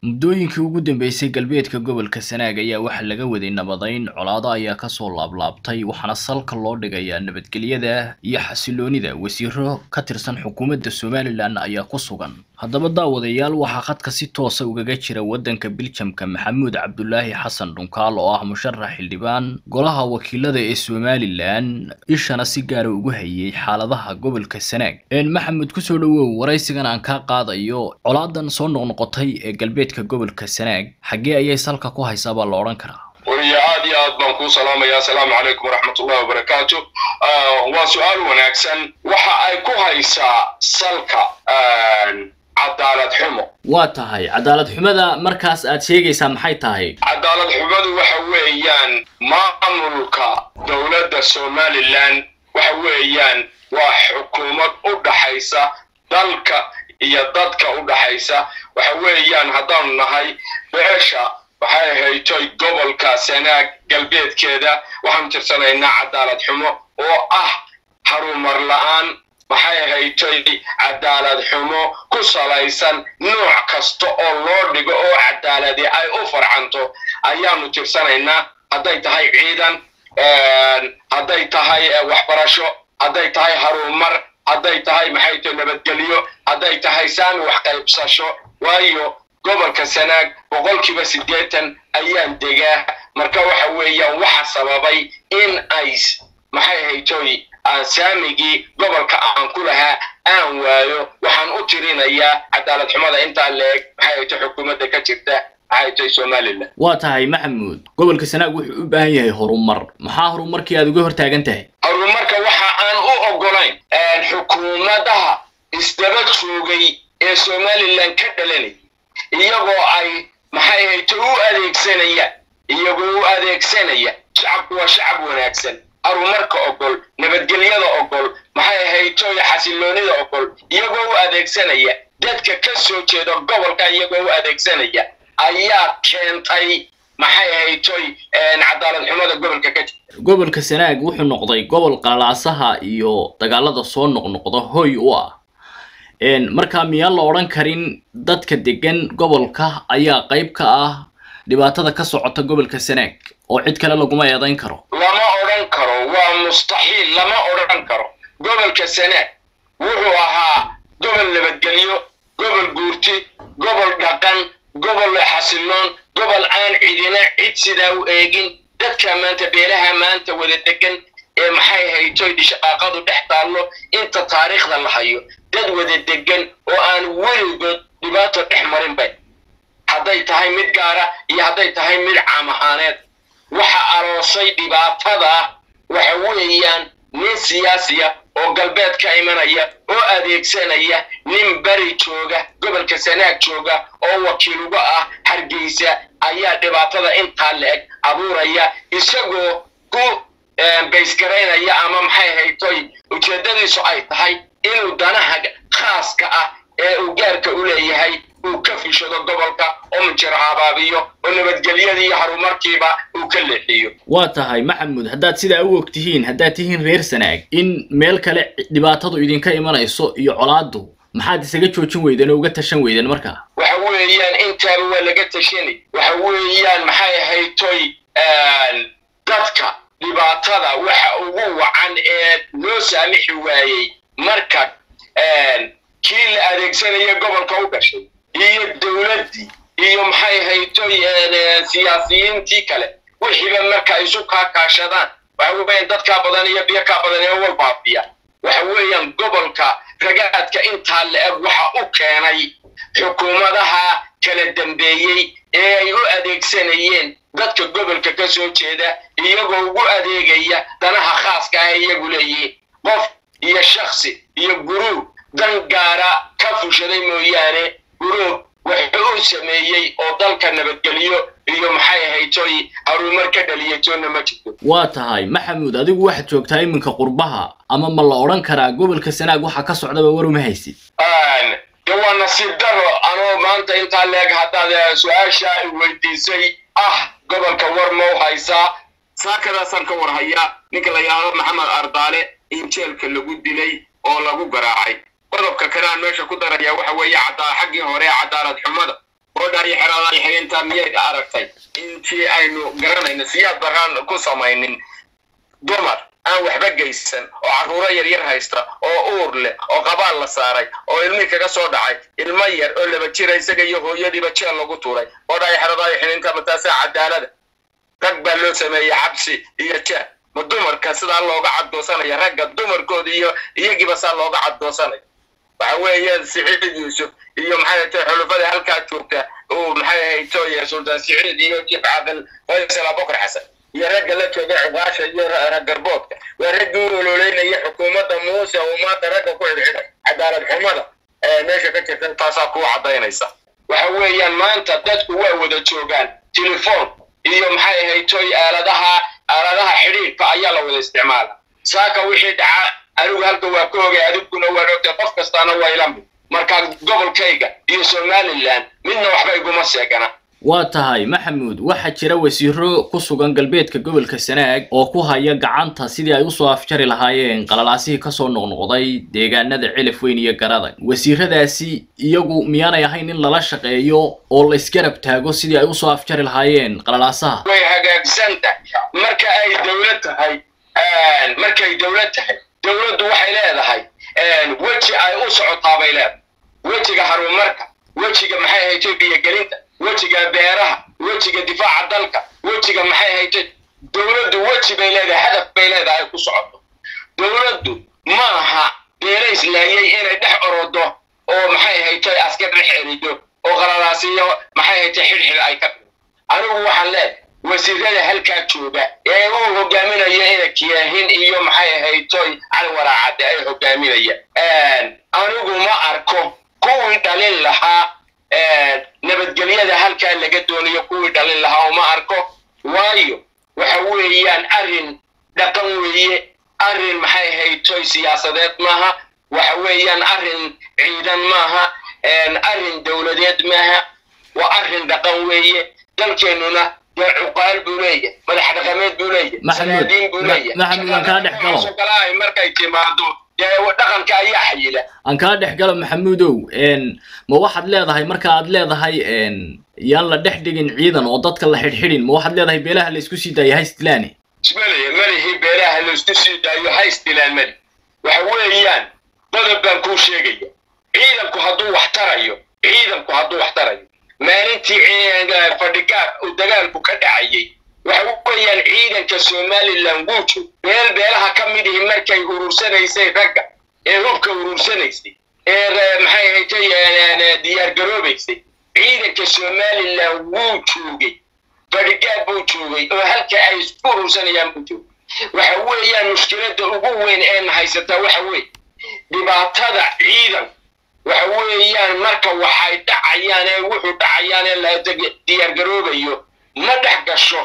muddooyinkii ugu dambeysay galbeedka gobolka sanaag ayaa waxaa laga waday nabadayn colaado ayaa kasoo laablaabtay waxaana salka loo dhigayaa nabadgelyada iyo xasiloonida wasiiro ka tirsan xukuumadda somalilan ayaa ku sugan haddaba daawadayaal waxaa khadka si toosa ugaga jira waddanka biljamka maxamuud cabdulaahi xasan dhunkaal oo ah musharax xildhibaan golaha wakiilada ee somalilan ishana si gaara ugu hayay xaaladaha gobolka sanaag maxamed kusoo dhawow waraysigan aan kaa qaadayo colaadan soo noqnoqotay ee galbeedka gobolka sanaag xaggee ayay salka ku haysaa baa la odhan karaa wariya aad iyo aad baan kuu salaamaya asalaamu calaykum waraxmatullahi wabarakaatu waa su-aal wanaagsan waxa ay ku haysaa salka cadaalad xumo waa tahay cadaalad xumada markaas aad sheegaysaa maxay tahay cadaalad xumadu waxa weeyaan maamulka dowladda somalilan waxa weeyaan waa xukuumad u dhaxaysa dalka iyo dadka u dhaxaysa waxa weeyaan haddaanu nahay beesha waxay haytoy gobolka sanaag galbeedkeeda waxaanu tirsanaynaa cadaalad xumo oo ah harumar la-aan maxay haytoy cadaalad xumo ku salaysan nooc kasta oo loo dhigo oo cadaaladi ay u farcanto ayaanu tirsanaynaa hadday tahay ciidan hadday tahay waxbarasho hadday tahay harumar hadday tahay maxay tahay nabadgelyo hadday tahay saami wax qaybsasho waayo gobolka sanaag boqolkiiba siddeetan ayaan degaa marka waxa weeyaan waxa sababay in ay maxay haytoy aan saamigii gobolka aan ku lahaa aan waayo waxaan u tirinayaa cadaalad xumada intaa leeg maxay hayto xukuumadda ka jirta maxay tahay somalilan waa tahay maxamuud gobolka sanaag wuxuu u baahan yahay horumar maxaa horumarkii aad uga hortaagan tahay horumarka waxa aan u ogolayn xukuumadaha isdaba joogay ee somalilan ka dhalanay iyagoo ay maxay hayto u adeegsanayaan iyagoo u adeegsanaya shacabku waa shacab wanaagsan horumarka ogol nabadgelyada ogol maxay haytoy xasiloonida ogol iyagoo u adeegsanaya dadka ka soo jeeda gobolka iyagoo u adeegsanaya ayaa keentay maxay haytoy cadaalad xumada gobolka ka jirta gobolka sanaag wuxuu noqday gobol qalalaasaha iyo dagaalada soo noqnoqda hoy u ah markaa miyaan la odhan karin dadka degan gobolka ayaa qayb ka ah dhibaatada ka socota gobolka sanaag oo cid kale laguma eedayn karo lama odhan karo waa mustaxiil lama odhan karo gobolka sanaag wuxuu ahaa gobol nabadgelyo gobol guurti gobol dhaqan gobol xasiloon gobol aan cidina cid sidaa u eegin dadka maanta beelaha maanta wada degan ee maxay haytoy dhishaqaaqadu dhex taallo inta taariikhda la hayo dad wada degan oo aan weligood dhibaato dhex marinba hadday tahay mid gaara iyo hadday tahay mid caam ahaaneed waxa aroosay dhibaatada waxa weeyaan nin siyaasiya oo galbeed ka imanaya oo adeegsanaya nin beri jooga gobolka sanaag jooga oo wakiil uga ah hargeysa ayaa dhibaatada intaa la-eg abuuraya isagoo ku baysgaraynaya ama maxay haytoy ujeeddadiisu ay tahay inuu danaha khaaska ah ee uu gaarka u leeyahay uu ka fishado gobolka oo minjiro habaabiyo oo nabadgelyadii iyo horumarkiiba uu ka leexiyo waa tahay maxamuud haddaad sidaa u og tihiin haddaad tihiin reer sanaag in meel kale dhibaatadu idinka imanayso iyo colaadu maxaad isaga joojin weydeen oo uga tashan weydeen markaa waxa weeyaan intaaba waa laga tashanay waxa weeyaan maxay haytoy dadka dhibaatada waxa ugu wacan ee loo saamixi waayey marka kii la adeegsanaya gobolka u dhashay iyo dowladdii iyo maxay haytoy siyaasiyiintii kale wixiiba marka isu kaakaashadaan waxa weeyaan dadkaa badan iyo biyo kaa badan ee walbaafiya waxa weeyaan gobolka ragaadka intaa la-eg waxa u keenay xukuumadaha kala dambeeyey ee ay u adeegsanayeen dadka gobolka ka soo jeeda iyagoo ugu adeegaya danaha khaaska ah iyagu leeyihiin qof iyo shaksi iyo guruub dan gaara ka fushaday mooyaane guruub wuxuu u sameeyey oo dalka nabadgelyo iyo maxay haytoy harumar ka dhaliyatoona ma jirto waa tahay maxamuud adigu waxaad joogtaa iminka qurbaha ama ma la odhan karaa gobolka sanaag waxaa ka socdaba war uma haysid de waa nasiib daro anoo maanta intaa leeg haddaad su-aasha i weydiisay ah gobolka war ma u haysaa saakadaasaan ka war hayaa ninka la yidhaahdo maxamed ardaale in jeelka lagu dilay oo lagu garaacay qodobka kale aan meesha ku daraya waxa weeye cadaa xaggii hore cadaalad xumada oo dhaayixeraadaay xirintaa miyayd aragtay intii aynu garanayno siyaad baraan ku samaynin dumar aan waxba geysan oo carruuro yaryar haysta oo uur leh oo qabaal la saaray oo ilmihii kaga soo dhacay ilmo yar oo laba jira isaga iyo hooyadiiba jeel lagu tuuray oo dhaayixeraadaay xirintaa mataasaa cadaalada rag baa loo sameeyey xabsi iyo jeel ma dumarka sidaa looga caddoosanaya ragga dumarkooda iyo iyagiiba saa looga caddoosanaya waxa weeye siciid yuusuf iyo maxay ahayd xulufada halkaa joogta uu maxay ahayd tooye sultaan siciid iyo jib caqil faysal abukar xasan iyo ragga la jooga cuqaasha iyo raggarboodka waa raggii u ololeynaya xukuumadda muuse uu maanta ragga ku xidhxidhay cadaalad xumada ee meesha ka jirta taasaa kuu caddaynaysa waxa weeyaan maanta dadku waa wada joogaan telefoon iyo maxay ahayd tooy aaladaha aaladaha xidhiidhka ayaa la wada isticmaala saaka wixii dhaca anigu halka waa ka ogay adiguna waan ogtay qof kastaana waa ila mid marka gobolkayga iyo somalilan midna waxba iguma seegana waa tahay maxamuud waxaa jira wasiiro ku sugan galbeedka gobolka sanaag oo ku haya gacanta sidii ay usoo afjari lahaayeen qalalaasihii kasoo noqnoqday deegaanada cilaf weyn iyo garadag wasiiradaasi iyagu miyaanay ahayn in lala shaqeeyo oo la isgarab taago sidii ay usoo afjari lahaayeen qalalaasaha way hagaagsan tahay marka ay dowlad tahay markay dowlad tahay dowladdu waxay leedahay weji ay u socotaa bay leedahay wejiga harumarka wejiga maxay ahaytay biyogelinta wejiga beeraha wejiga difaaca dalka wejiga maxay ahaytay dowladdu weji bay leedahay hadaf bay leedahay ay ku socoto dowladdu ma aha beelays laayay inay dhex orodo oo maxay ahaytay askar dhex erido oo qalalaasiyo maxay ahaytay xidhxidh ay ka dhigo anigu waxaan leedahay wasiirada halkaa jooga ee uu hogaaminaya ina kiyaahin iyo maxay ahaytoy cali waraacade ay hogaaminayaan anigu ma arko kuwii dhalin lahaa nabadgelyada halkaa laga doonayo kuwii dhalin lahaa uma arko waayo waxa weeyaan arrin dhaqan weeye arrin maxay ahaytoy siyaasadeed maaha waxa weeyaan arrin ciidan maaha arrin dowladeed maaha waa arrin dhaqan weeye dalkeennuna dee cuqaal buu leeyahay madax dhaqameed buu leeyahay sanaadiin buu leeyahay maxamuud aan kaa dhex galo kale ay markay timaado dee dhaqanka ayaa xayila aan kaa dhex galo maxamuudow ma waxaad leedahay marka aad leedahay yaan la dhex dhigin ciidan oo dadka la xidhxidhin ma waxaad leedahay beelaha la isku sii daaya haystilani ismaliya malihii beelaha la isku sii daayo haystilaan mali waxa weeyaan qodob baan kuu sheegaya ciidanku hadduu wax tarayo ciidanku hadduu wax tarayo maalintii fadhigaar uu dagaalku ka dhacayay waxa weeyaan ciidanka somalilan wuu joog beel beelaha ka mid ihi markay urursanaysay ragga ee hubka urursanaysay ee maxay ahaytay diyaar garoobaysay ciidanka somalilan wuu joogay fadhigaar buu joogay oo halka ay isku urursanayaan buu joogay waxa weeyaan mushkiladda ugu weyn ee haysataa waxa weeye dhibaatada ciidan waxa weeyaan marka waxay dhacayaan ee wuxuu dhacayaan ee la diyaar garoobayo ma dhex gasho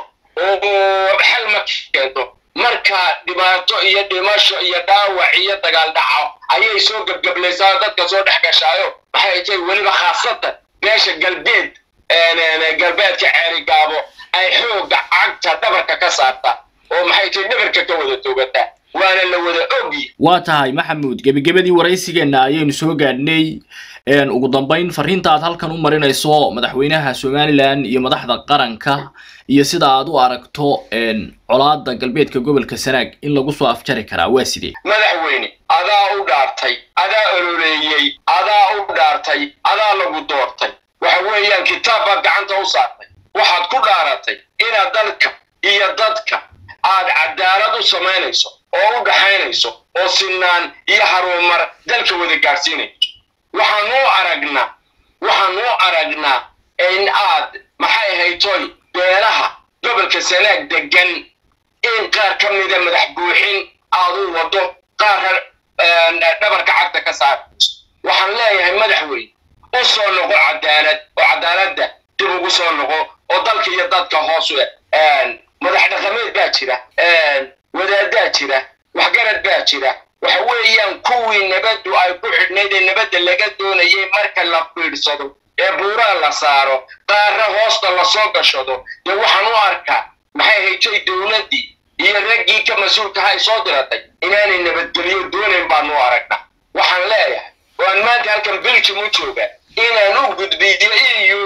oo xal ma keento marka dhibaato iyo dhimasho iyo dhaawac iyo dagaal dhaco ayay soo gebgablaysaa dadka soo dhex gashaayo maxay tay weliba khaasatan beesha galbeed galbeedka ceerigaabo ay xoogga cagta dhabarka ka saarta oo maxay tay dhabarka ka wada togataa waana la wada ogyi waa tahay maxamuud gebagabadii waraysigeenna ayaynu soo gaadhnay ugu dambayn fariinta aad halkan u marinayso madaxweynaha somalilan iyo madaxda qaranka iyo sida aad u aragto colaada galbeedka gobolka sanaag in lagu soo afjari karaa waa sidee madaxweyne adaa u dhaartay adaa ololeeyey adaa u dhaartay adaa lagu doortay waxa weeyaan kitaab baad gacanta u saartay waxaad ku dhaaratay inaad dalka iyo dadka aad cadaalad u samaynayso oo u dhaxaynayso oo sinaan iyo harumar dalka wada gaadhsiinayso waxaan u aragnaa waxaan u aragnaa in aad maxay haytoy beelaha gobolka sanaag degan in qaar ka mida madax buuxin aad u wado qaar dhabarka cagta ka saarayso waxaan leeyahay madaxweyne u soo noqo cadaalad oo cadaaladda dib ugu soo noqo oo dalka iyo dadka hoos madax dhaqameed baa jira wadaadaa jira waxgarad baa jira waxa weeyaan kuwii nabaddu ay ku xidhnayd ee nabadda laga doonayay marka la fiidhsado ee buuraa la saaro qaarra hoosta lasoo gashado dee waxaan u arkaa maxay haytay dowladdii iyo raggii ka mas-uulkaha ay soo diratay inaanay nabadgelyo doonayn baanu aragnaa waxaan leeyahay waan maanta halkan beljum u jooga inaan u gudbiyo iyuda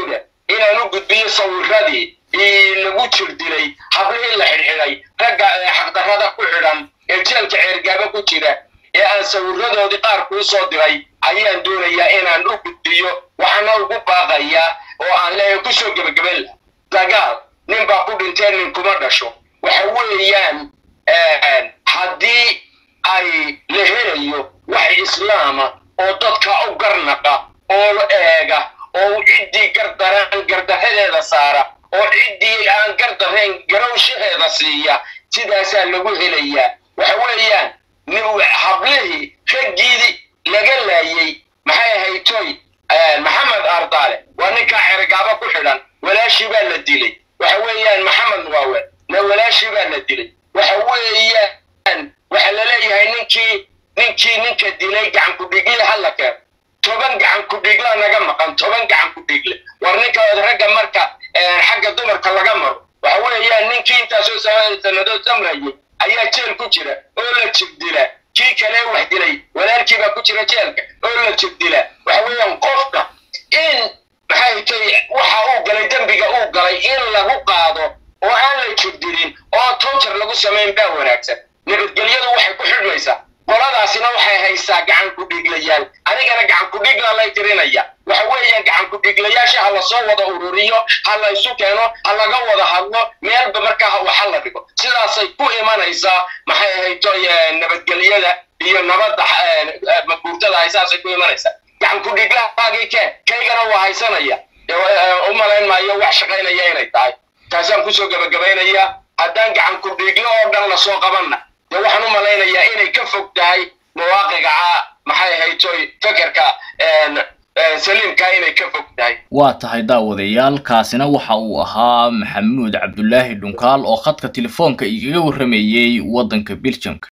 inaan u gudbiyo sawiradii lagu jir dilay hablihii la xidhxidhay ragga xaqdarrada ku xidhan ee jeelka ceergaaba ku jira ee aan sawiradoodii qaar kuu soo diray ayaan doonayaa inaan u gudbiyo waxaana ugu baaqayaa oo aan leeyahay kusoo gebagaben dagaal nin baa ku dhintee nin kuma dhasho waxa weeyaan haddii ay la helayo wax islaama oo dadka u garnaqa oo eega oo ciddii gardaraan gardarradeeda saara oo ciddii aan gardarrayn garowshaheeda siiya sidaasaa lagu helayaa waxa weeyaan hablihii raggiidii laga laayey maxay ahaytoy maxamed ardaale waa ninkaa xergaaba ku xidhan walaashii baa la dilay waxa weeyaan maxamed muqaawe na walaashii baa la dilay waxa weeyaan waxa la leeyahay ninkii ninkii ninka dilay gacan ku-dhigle hala keeno toban gacan ku-dhigla naga maqan toban gacan ku-dhigle war ninka ragga marka xagga dumarka laga maro waxa weeyaan ninkii intaasoo sanadood samrayay ayaa jeel ku jira oo la jibdila kii kale wax dilay walaalkii baa ku jira jeelka oo la jibdila waxa weeyaan qofka in maxay tay waxa uu galay dembiga uu galay in lagu qaado oo aan la jibdilin oo tonjar lagu samayn baa wanaagsan nabadgelyadu waxay ku xidhmaysaa qoladaasina waxay haysaa gacan ku-dhiglayaal anigana gacan ku-dhigla lay tirinaya waxa weeyaan gacan ku-dhiglayaasha ha lasoo wada ururiyo ha la isu keeno ha laga wada hadlo meelba markaa waxa la dhigo sidaasay ku imanaysaa maxay ahayto nabadgelyada iyo nabadda maguurtada hay saasay ku imanaysaa gacan ku-dhiglahaagii keen kaygana waa haysanaya u malayn maayo wax shaqaynaya inay tahay taasaan kusoo gebagabaynayaa haddaan gacan ku-dhiglo oo dhan lasoo qabanna dee waxaan u malaynayaa inay ka fog tahay mawaaqiga maxay haytoy fekerka saliimka inay ka fog tahay waa tahay daawadayaal kaasina waxa uu ahaa maxamuud cabdulaahi dhunkaal oo khadka telefoonka igaga warramayey waddanka beljamka